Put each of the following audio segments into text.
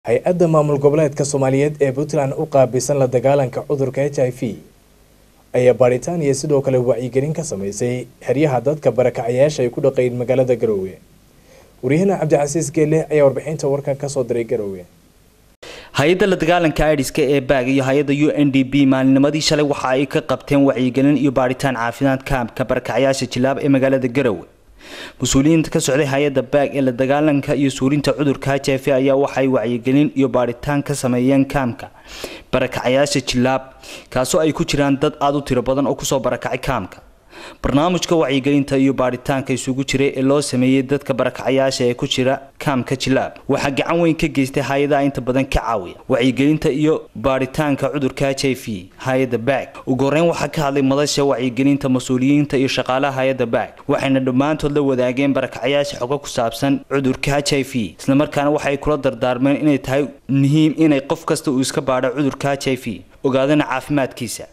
hay-adda maamul goboleedka soomaaliyeed ee puntland u qaabilsan la dagaalanka cudurka h i v ayaa baadhitaan iyo sidoo kale wacyigelin ka sameysay xeryaha dadka barakacayaasha ay ku dhaqayn magaalada garoowe waryahana cabdicasiis geelle ayaa warbixinta warkan kasoo diray garoowe hay-adda la dagaalanka aidiska ee baag iyo hay-adda u n d b maalinimadii shalay waxa ay ka qabteen wacyigelin iyo baadhitaan caafimaad kaamka barakacayaasha jilaab ee magaalada garowe mas-uuliyiinta ka socday hay-adda baag ee la dagaalanka iyo suurinta cudurka h i v ayaa waxaay wacyigelin iyo baadhitaan ka sameeyeen kaamka barakacayaasha jilaab kaasoo ay ku jiraan dad aada u tiro badan oo kusoo barakacay kaamka barnaamijka wacyigelinta iyo baadhitaanka isugu jiray ee loo sameeyey dadka barakacayaasha ee ku jira kaamka jilaab waxaa gacan weyn ka geystay hay-adaha inta badan ka caawiya wacyigelinta iyo baadhitaanka cudurka h i v hay-adda baag ugu horeyn waxaa ka hadlay madasha wacyigelinta mas-uuliyiinta iyo shaqaalaha hay-adda baag waxayna dhammaantood la wadaageen barakacayaasha xogo ku saabsan cudurka h i v islamarkaana waxay kula dardaarmeen inay tahay muhiim inay qof kasta uu iska baadho cudurka h i v ogaadana caafimaadkiisa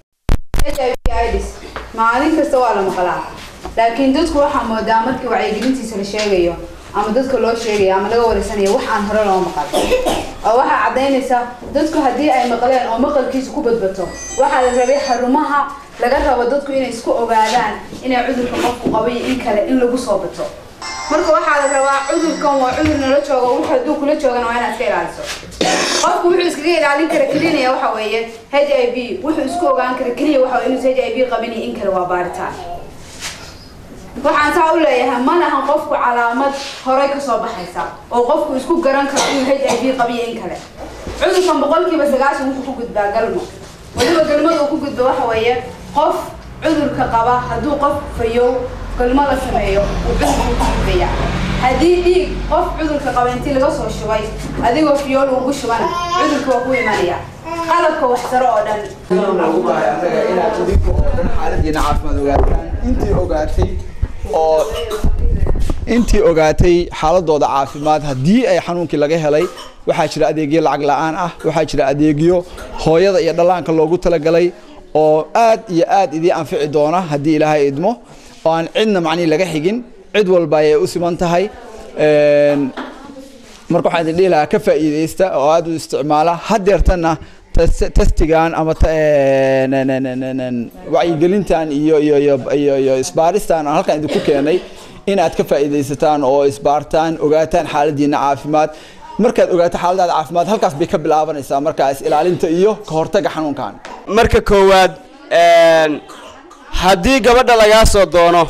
maalin kasta waa la maqlaa laakiin dadku waxaa moodaa markii wacyigelintiisa la sheegayo ama dadka loo sheegayo ama laga wareysanayo wax aan hore loo maqal oo waxaa caddaynaysa dadku haddii ay maqleen oo maqalkiisa ku badbato waxaa la rabay xarumaha laga rabo dadku inay isku ogaadaan inay cudurka qofku qabo iyo in kale in lagu soo bato marka waxaa la rabaa cudurkan waa cudur nala joogo wux hadduu kula joogana waa inaad iska ilaaliso qofku wuxuu iskaga ilaalin kara kelinaya waxa weeye h i v wuxuu isku ogaan kara keliya waxa inuu h i v qabin iyo in kale waa baaritaan waxaan saa u leeyahay ma lahan qofku calaamad horey kasoo baxaysa oo qofku isku garan karo inuu h i v qabiyo in kale cudurkan boqolkiiba sagaashan wuxuu ku gudbaa galmo weliba galmada uu ku gudbo waxa weeye qof cudurka qaba hadduu qof fayow galmo la sameeyo uu cudurku ku gudbaya haddii dhiig qof cudurka qaba intii laga soo shubay adigoo fiyool ugu shubana cudurka waa ku imanaya qalabka waxsaro oo dhan ugu bahay anaga inaad idinka oo dhan xaaladiina caafimaad ogaataan intii ogaatay oo intii ogaatay xaaladooda caafimaad haddii ay xanuunkii laga helay waxaa jira adeegyo lacag la-aan ah waxaa jira adeegyo hooyada iyo dhallaanka loogu talagalay oo aad iyo aad idii anfici doona haddii ilaahay idmo oo aan cidna macnihi laga xigin cid walba ayay u siman tahay marka waxaan idin dhihi lahaa ka faa'iidaysta oo aada u isticmaala hadeertana testigan ama wacyigelintan iyo iyo iyo iyo iyo isbaaristan aan halkan idinku keenay in aad ka faa'iidaysataan oo isbaartaan ogaataan xaaladiina caafimaad markaad ogaato xaaladaada caafimaad halkaas bay ka bilaabanaysaa markaas ilaalinta iyo ka hortaga xanuunkan marka koowaad haddii gabadha lagaa soo doono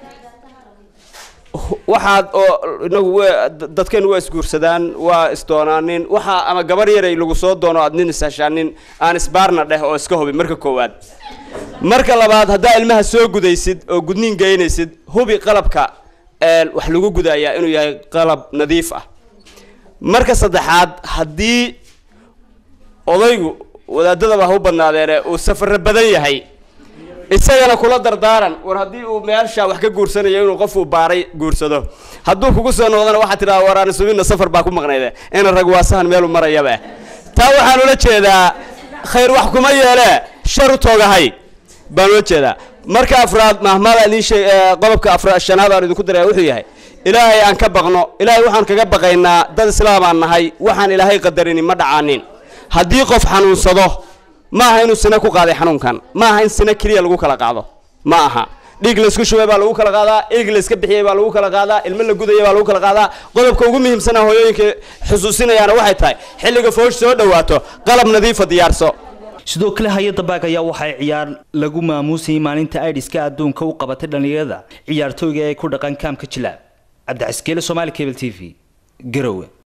waxaad oo inagu dadkeenu waa isguursadaan waa isdoonaanin waxaa ama gabar yaray lagu soo doono aad nin ishashaanin aan isbaarna dheh oo iska hubi marka koowaad marka labaad haddaa ilmaha soo gudaysid oo gudniin geynaysid hubi qalabka wax lagu gudayaa inuu yahay qalab nadiif ah marka saddexaad haddii odaygu wadaadadaba ha u badnaadeene uu safaro badan yahay isagana kula dardaaran war haddii uu meesha wax ka guursanayo inuu qofuu baaray guursado hadduu kugu soo noqdana waxaa tidhaha waraani subinna safar baa ku maqnayde ina rag waasahan meelu marayaba taa waxaan ula jeedaa khayr wax kuma yeelee shar u toogahay baan ula jeedaa marka afraad mahmada idin sheeg qodobka afra shanaad aan idinku daraya wuxuu yahay ilaahay aan ka baqno ilaahay waxaan kaga baqaynaa dad islaamaan nahay waxaan ilaahay qadarini ma dhacaanin haddii qof xanuunsado ma aha inuu sina ku qaaday xanuunkan ma aha in sina keliya lagu kala qaado ma aha dhiig laysku shubay baa lagu kala qaadaa ilig layska bixiyay baa lagu kala qaadaa ilmo la gudaya baa lagu kala qaadaa qodobka ugu muhiimsana hooyooyinka xusuusinayaana waxay tahay xilliga foosh soo dhawaato qalab nadiifa diyaarso sidoo kale hay-adda baag ayaa waxay ciyaar lagu maamuusayay maalinta aidiska adduunka u qabatay dhallinyarada ciyaartooyga ee ku dhaqan kaamka jilaab cabdicaskeele somaali cable t v garowe